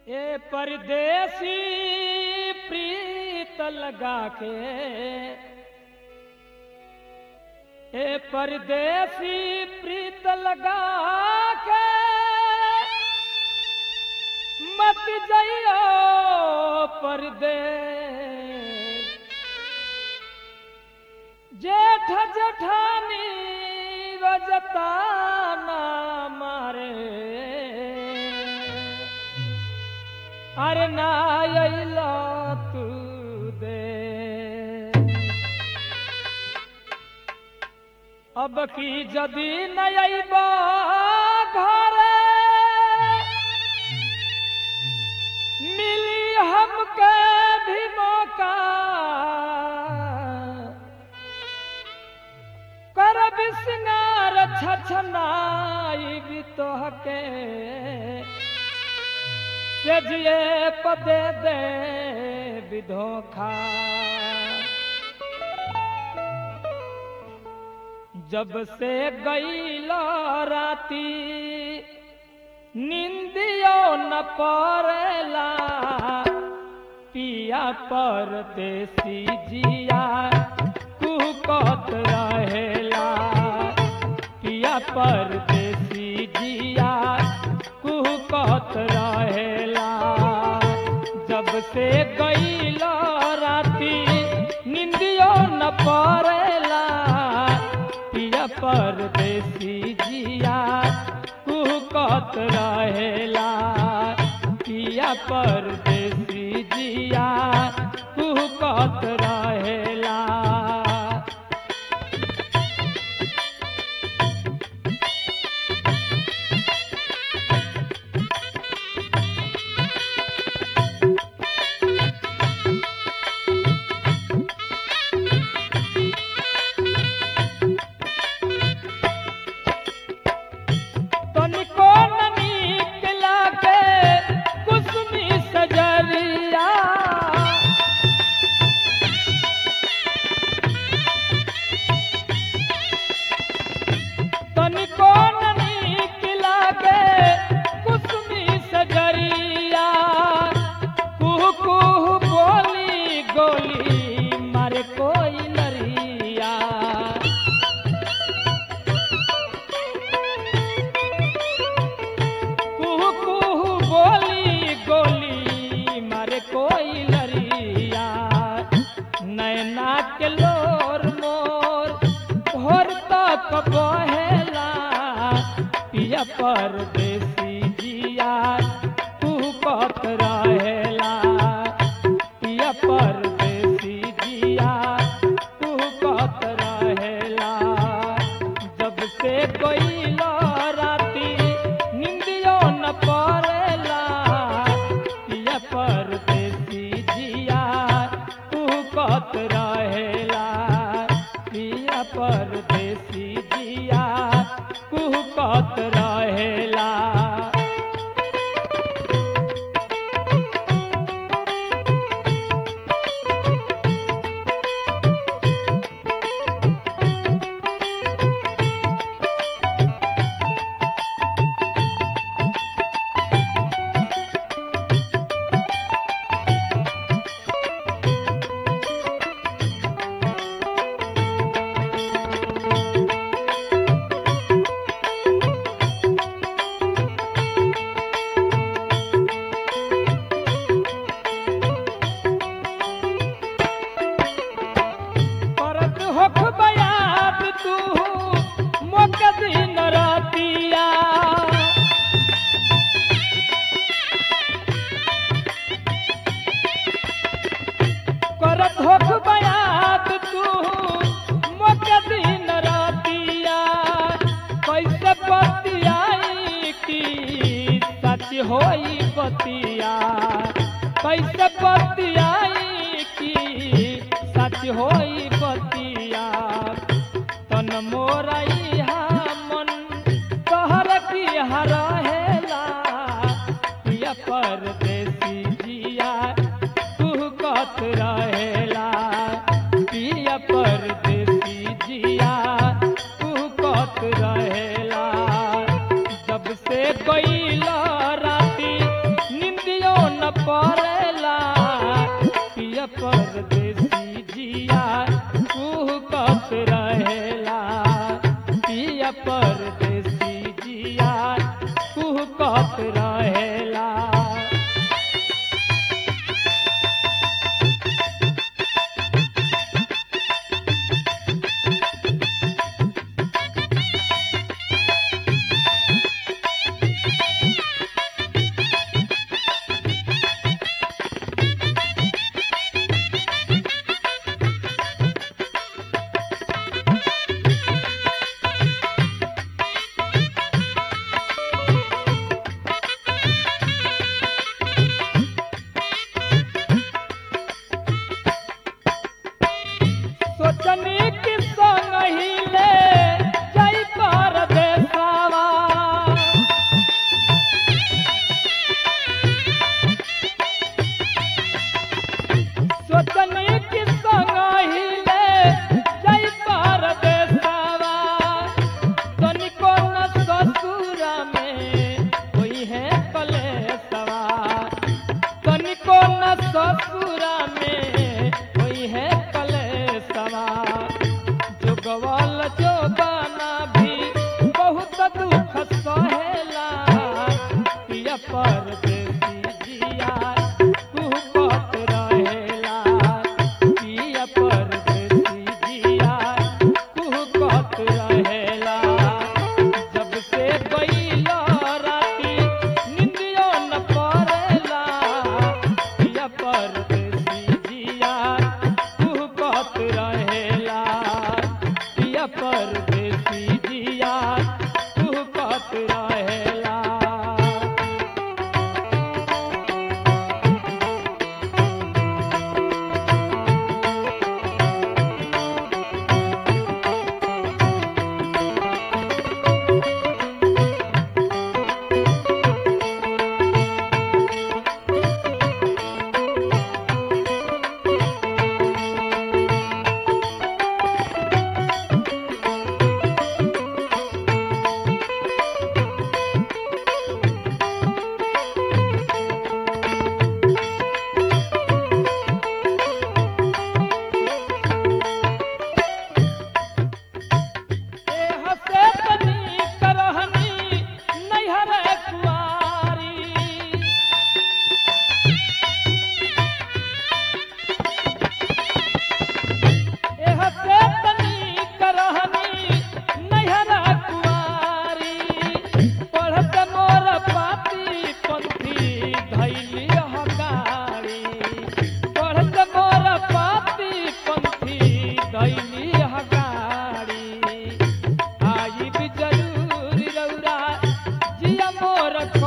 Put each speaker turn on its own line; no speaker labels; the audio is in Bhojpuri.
ए परदेसी प्रीत लगा के ए परदेसी प्रीत लगा के मत जइयो परदेस जेठ जेठानी रजता ना मारे अरे ना अइला तू दे अब की जदी न अइबा घरे मिली हमके भी मौका करब सिंगार छछनाई भी तोहके से जिए पदे दे विधोखा जब से गईल राती निंदियो न पड़ेला पिया परदेसी जिया कुकत रहेला पिया परदेसी जिया कुकत रहेला जब से गईल राती निंदियो न पड़ेला पिया परदेसी जिया कुकत रहेला पिया परदेसी जिया कुकत रहेला तनिको न नीक लागे कुसुमी सजरिया तनिको न नीक लागे कुसुमी सजरिया कुहू कुहू बोली गोली मारे कोई लरिया कुहू कुहू बोली गोली मारे कोई लरिया नैना के लोर मोर भोर तक बहेला पिया परदेसी जिया तू कत रहेला पिया परदेसी जिया तू कत रहेला जब से गईल राती निंदियो न पड़ेला पिया परदेसी जिया तू कत रहेला पिया परदेसी जिया तू कत रहेला करत होख बयात तू मोक दिन रातिया करत होख बयात तू मोक दिन रातिया कैसे बतियाई की सच होई बतिया कैसे बतियाई की सच होई बतिया तन मोरई मन कहर पिया रहेला पिया परदेसी जिया तू कत रहेला पिया परदेसी जिया तू कत रहेला जब से गईल राती निंदियो परदेसी जिया कुहकत रहेला पिया परदेसी जिया कुहकत रहेला सोचनी कि संग हिले जई परदेसवा सोचनी कि संग हिले जई परदेसवा तनिको न ससुर में कोई है कलेसवा तनिको न ससुर में कोई है कलेसवा जोगवल जोगाना भी बहुत दुख सहेला पिया परदेसी जिया कुहकत रहेला पिया परदेसी जिया कुहकत रहेला जब से गईला राती निंदियो न पड़ेला पिया परदेसी जिया कुहकत रहेला पिया परदेसी जिया कुहकत रहेला ए हसे तनी करहनी नैहर कुआरी ए हसे तनी करहनी नैहर कुआरी पढ़त मोर पाती पंथी धैली हगारी पढ़त मोर पाती पंथी धैली हगारी आई भी जरूर रौरा जिया मोर